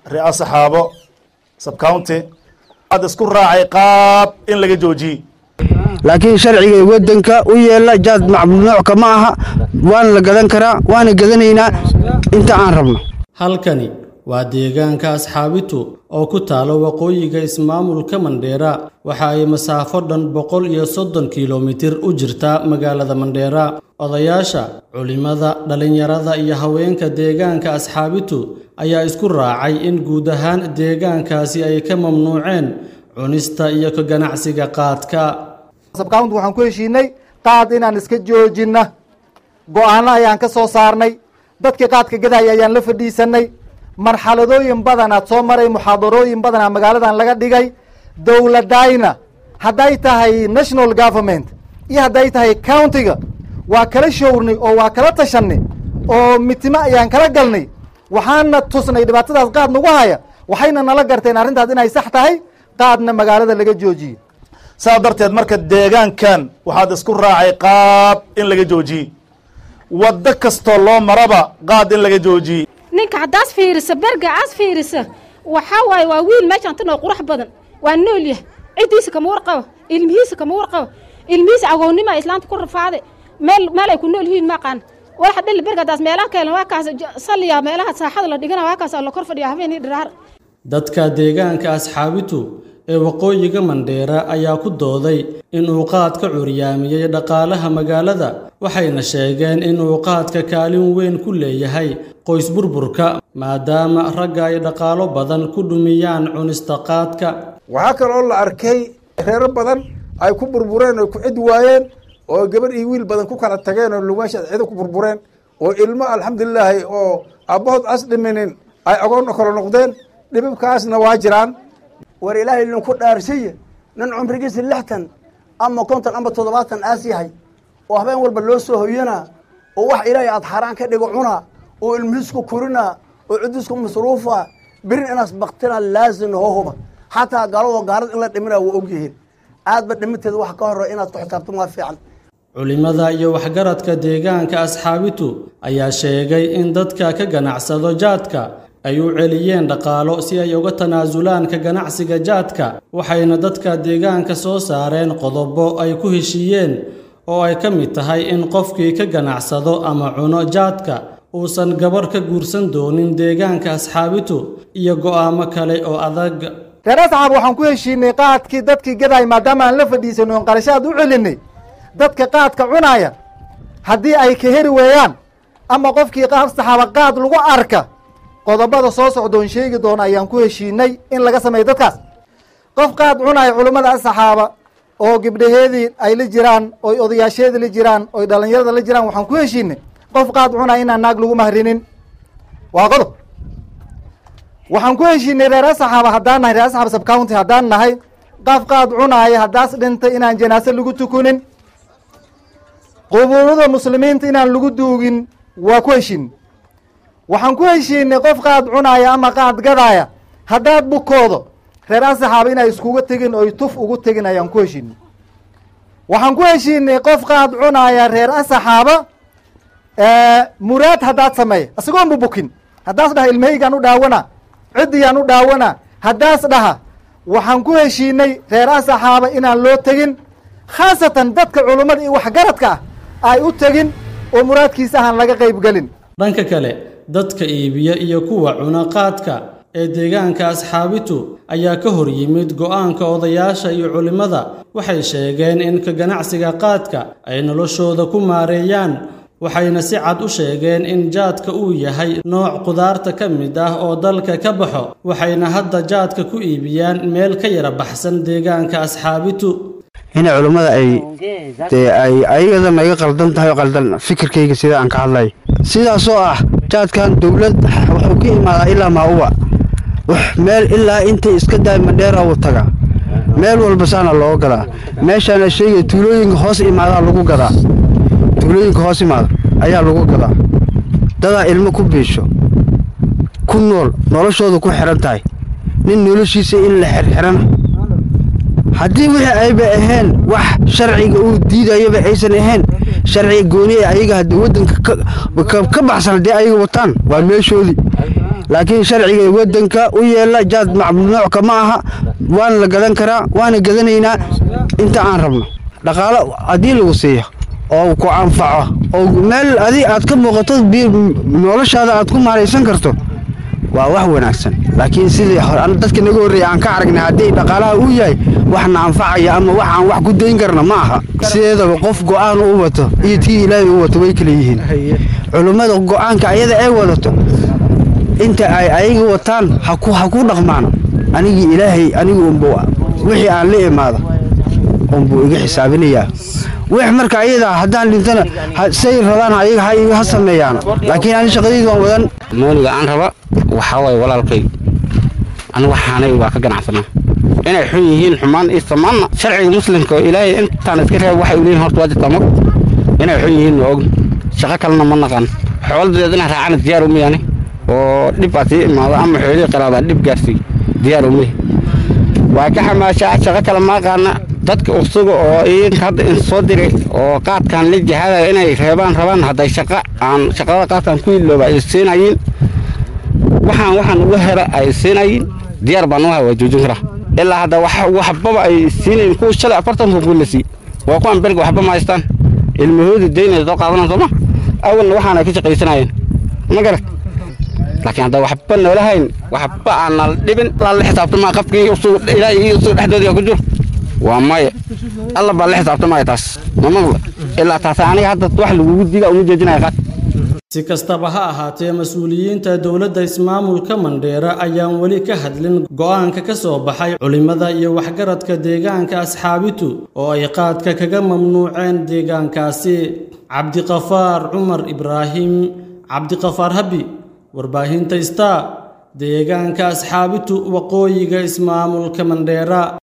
ria saxaabo subcounty ad isku raacay qaab in laga joojiyey laakiin sharciga waddanka u yeela jaad mamnuucka ma aha waana la gadan karaa waana gadanaynaa inta aan rabno halkani waa deegaanka asxaabitu oo ku taalo waqooyiga ismaamulka mandheera waxa ay masaafo dhan boqol iyo soddon kilomitir u jirtaa magaalada mandheera odayaasha culimada dhallinyarada iyo haweenka deegaanka asxaabitu ayaa isku raacay in guud ahaan deegaankaasi ay ka mamnuuceen cunista iyo ka ganacsiga qaadka sabkaunt waxaan ku heshiinay qaad inaan iska joojinna go-aanno ayaan ka soo saarnay dadkii qaadka gadaya ayaan la fadhiisanay marxaladooyin badanaad soo maray muxaadarooyin badanaa magaaladan laga dhigay dowladayna hadday tahay national government iyo hadday tahay countiga waa kala showrnay oo waa kala tashanay oo mitimo ayaan kala galnay waxaana tusnay dhibaatadaas qaad nagu haya waxayna nala garteen arrintaas inay sax tahay qaadna magaalada laga joojiye saas darteed marka deegaankan waxaad isku raacay qaab in laga joojiyey waddo kastoo loo maraba qaad in laga joojiyey ninka haddaas fiirisa berga aas fiirisa waxaa waaye waa wiil meeshaan tan oo qurux badan waa nool yah ciddiisa kama warqabo ilmihiisa kama warqabo ilmihiisa agoonnima islaanta ku rafaaday meel meel ay ku nool yihiin maaqaan waxa dhili bergadaas meelaha keelan waa kaas salliya meelaha saaxada la dhigana waa kaas la kor fadhiya habeenii dhiraar dadka deegaanka asxaabitu ee waqooyiga mandheera ayaa ku dooday inuu qaadka curyaamiyey dhaqaalaha magaalada waxayna sheegeen inuu qaadka kaalin weyn ku leeyahay qoys burburka maadaama ragga ay dhaqaalo badan ku dhumiyaan cunista qaadka waxaa kaloo la arkay reero badan ay ku burbureen oo ku cid waayeen oo gabadh iyo wiil badan ku kala tageen oo lugaasha cido ku burbureen oo ilmo alxamdulilaahi oo aabbahood as dhiminin ay agoonna kala noqdeen dhibibkaasna waa jiraan war ilaahay idinku dhaarsiye nin cumrigiisa lixtan ama konton ama toddobaatan aas yahay oo habeen walba loo soo hoyanaa oo wax ilaahay aad xaaraan ka dhigo cunaa oo ilmihiisku korinaa oo ciddiisku masruufaa berin inaas baktina laazim hohuba xataa gaalado gaalada in la dhiminaa waa ogyihiin aadba dhiminteeda wax ka horre inaad ku xisaabtan waa fiican culimada iyo waxgaradka deegaanka asxaabitu ayaa sheegay in dadka ka ganacsado jaadka ay u celiyeen dhaqaalo si ay uga tanaasulaan ka ganacsiga jaadka waxayna dadka deegaanka soo saareen qodobo ay ku heshiiyeen oo ay ka mid tahay in qofkii ka ganacsado ama cuno jaadka uusan gabarh ka guursan doonin deegaanka asxaabitu iyo go'aamo kale oo adag reer asxaab waxaan ku heshiinay qaadkii dadkii gaday maadaama aan la fadhiisanay oon qarashaad u celinay dadka qaadka cunaaya haddii ay ka heri weeyaan ama qofkii saxaaba qaad lagu arka qodobada soo socdoon sheegi doona ayaan ku heshiinay in laga sameeyo dadkaas qof qaad cunaya culummada asaxaaba oo gibdhaheedii ay la jiraan oy odayaasheedii la jiraan oy dhalinyarada la jiraan waxaan ku heshiinay qof qaad cunaya inaan naag lagu mahrinin waa qodob waxaan ku heshiinay reer asaxaaba haddaan nahay reer asaxaaba subcounty haddaan nahay qof qaad cunaaya haddaas dhintay inaan janaase lagu tukunin qubuurada muslimiinta inaan lagu duugin waa ku heshiinay waxaan ku heshiinay qof qaad cunaaya ama qaad gadaaya haddaad bukoodo reer asaxaaba inay iskuga tegin oy tuf ugu tegin ayaan ku heshiinay waxaan ku heshiinay qof qaad cunaaya reer asaxaaba muraad haddaad sameeya isagoon bu bukin haddaas dhaha ilmahaygaan u dhaawana ciddiyaan u dhaawana haddaas dhaha waxaan ku heshiinay reer asaxaaba inaan loo tegin khaasatan dadka culummada iyo waxgaradka ah ay u tegin oo muraadkiisa ahaan laga qayb gelin dhanka kale dadka iibiya iyo kuwa cuna qaadka ee deegaanka asxaabitu ayaa ka hor yimid go'aanka odayaasha iyo culimmada waxay sheegeen in ka ganacsiga qaadka ay noloshooda ku maareeyaan waxayna si cad u sheegeen in jaadka uu yahay nooc qudaarta ka mid ah oo dalka ka baxo waxayna hadda jaadka ku iibiyaan meel ka yara baxsan deegaanka asxaabitu inay culummada ay dee ay ayadana iga qaldan tahay oo qaldan fikirkayga sida aan ka hadlay sidaasoo ah jaadkan dowlad wuxuu ka imaadaa ilaa maa-uba meel ilaa intay iska daay mandheera uu taga meel walba saana looga gadaa meeshaana sheegaya tuulooyinka hoos imaadaa lagu gadaa tuulooyinka hoos imaada ayaa lagu gadaa dadaa ilmo ku biisho ku nool noloshooda ku xihan tahay nin noloshiisa in la xirxirana haddii wixii ayba ahayn wax sharciga uu diidayaba aysan ahayn sharciga gooni ee ayaga haddii waddanka ka baxsan haddii ayaga wataan waa meeshoodii laakiin sharciga waddanka u yeela jaad mamnuucka ma aha waana la gadan karaa waana gadanaynaa inta aan rabno dhaqaalo haddii lagu siiyo oo ku anfaco oo meel adi aad ka muuqato noloshaada aad ku maaraysan karto waa wax wanaagsan laakiin sidii dadka naga horreeya aan ka aragnay haddii dhaqaalaha uu yahay waxna anfacaya ama wax aan wax ku dayn karna ma aha sideedaba qof go'aan u wato iyo tii ilaahay u wato way kala yihiin culummada go'aanka ayada ay wadato inta ay ayaga wataan ha ku dhaqmaan anigii ilaahay anigu unbu wixii aan la imaado unbuu iga xisaabinayaa wix marka ayadaa haddaan dhintana say rabaan ayaga ha sameeyaan laakiin ani shaqadaydu waan wadan mooniga aan raba waxaa waaye walaalkay anigu waxaanay waa ka ganacsanaa inay xun yihiin xumaan iyo samaanna sharciga muslimka oo ilaahay intaan iska reeb waxay u leeyihin horta waa jirtaa mag inay xun yihiin ma og shaqo kalena ma naqaan xooladeed inaan raacana diyaar uma yani oo dhib aad sii imaado ama xoolihii qalaada dhib gaarsiiy diyaar uma waa ka xamaashaa shaqo kale ma aqaana dadka usuga oo idinka hadda in soo diray oo qaadkan la jihaadaya inay reebaan rabaan hadday shaqa aan shaqada qaadkan ku ilooba ay siinayiin waxaan waxaan uga hela ay siinayiin diyaar baan u waa joojin karaa ilaa hadda waxbaba ay siinayin kuwa shalay afartanka ku la sii waa kuwan berga waxba ma haystaan ilmahoodii daynaya soo qaadanaan sooma awalna waxaan ay ka shaqaysanayeen ma garat laakiin hadda waxba noola hayn waxba aanal dhibin la xisaabtamaa qafkii ilaahay iyo usuga dhexdoodii ku jiro waa maya alla baa la xisaabtamaya taas ma maqla ilaa taas aniga hadda wax lagugu diga uma jeedinaya qaad si kastaba ha ahaatee mas-uuliyiinta dowladda ismaamulka mandheera ayaan weli ka hadlin go'aanka ka soo baxay culimmada iyo waxgaradka deegaanka asxaabitu oo ay qaadka kaga mamnuuceen deegaankaasi cabdiqafaar cumar ibraahim cabdiqafaar habi warbaahinta star deegaanka asxaabitu waqooyiga ismaamulka mandheera